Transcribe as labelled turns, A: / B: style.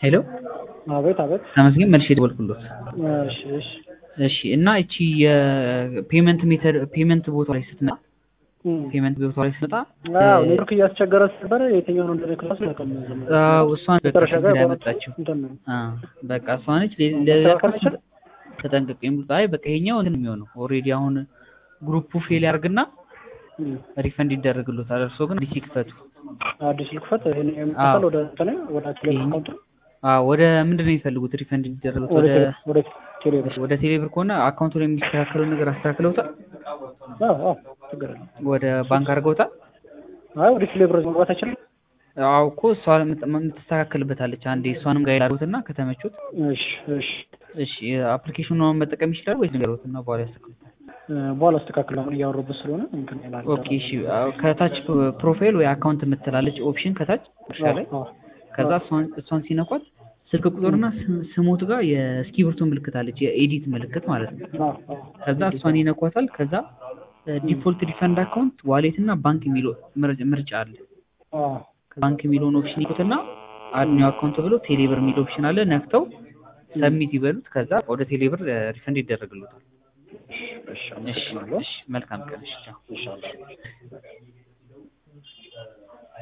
A: ሄሎ
B: አቤት አቤት።
A: ተመስገን መልሼ ደወልኩሎት።
B: እሺ እሺ
A: እሺ እና እቺ የፔመንት ሜተድ ፔመንት ቦታ ላይ ስትመጣ ፔመንት ቦታ ላይ ስትመጣ
B: አዎ ኔትወርክ እያስቸገረ ስለነበረ የትኛው ነው እንደሆነ ክላስ ነው ቀም
A: አዎ እሷን በቃ
B: መጨረሻ ጋር
A: ላይ ያመጣችው
B: እንትን ነው
A: አ በቃ እሷ ነች። ለ- ለዛ ተጠንቀቅ የሚሉት አይ በቃ ይሄኛው እንትን የሚሆነው ኦልሬዲ አሁን ግሩፑ ፌል ያርግና
B: እም።
A: ሪፈንድ ይደረግሎታል። እርሶ ግን አዲስ ይክፈቱ።
B: አዲስ ልክፈት ይሄን የምትከፈል ወደ እንትን ወደ ቴሌብር አካውንት
A: አዎ ወደ ምንድን ነው የሚፈልጉት ሪፈንድ እንዲደረግሎት?
B: ወደ
A: ወደ
B: ቴሌ- ወደ ቴሌብር
A: ወደ ቴሌብር ከሆነ አካውንቱ ላይ የሚስተካከለው ነገር አስተካክለውታል?
B: አዎ አዎ ችግር የለም።
A: ወደ ባንክ አድርገውታል?
B: አይ ወደ ቴሌብር መግባት አይችልም።
A: አዎ እኮ እሷ የምት- የምትስተካከልበታለች። አንዴ እሷንም ጋር ያላሩትና ከተመቹት
B: እሺ እሺ
A: እሺ አፕሊኬሽኑን መጠቀም ይችላል ወይስ ንገሩት እና በኋላ ያስተካክሉታል?
B: እ፣ በኋላ አስተካክል አሁን እያወሩበት ስለሆነ እንትን ይላል።
A: ኦኬ እሺ አዎ፣ ከታች ፕሮፋይል ወይ አካውንት የምትላለች ኦፕሽን ከታች እርሻ ላይ
B: አዎ፣
A: ከዛ እሷን እሷን ሲነኳት ስልክ ቁጥርና ስም- ስሞት ጋር የእስክሪብቶ ምልክት አለች የኤዲት ምልክት ማለት ነው።
B: አዎ፣ አዎ።
A: ከዛ እሷን ይነኳታል። ከዛ ዲፎልት ሪፈንድ አካውንት ዋሌት እና ባንክ የሚለው ምር- ምርጫ አለ።
B: አዎ፣
A: ባንክ የሚለውን ኦፕሽን ይኩትና አድኒው አካውንት ብሎ ቴሌብር የሚል ኦፕሽን አለ። ነክተው ሰሚት ይበሉት። ከዛ ወደ ቴሌብር ሪፈንድ ይደረግሉታል።
B: እሺ፣
A: እሺ
B: አመሰግናለሁ።
A: እሺ፣ መልካም ቀን። እሺ ቻው።
B: ኢንሻአላህ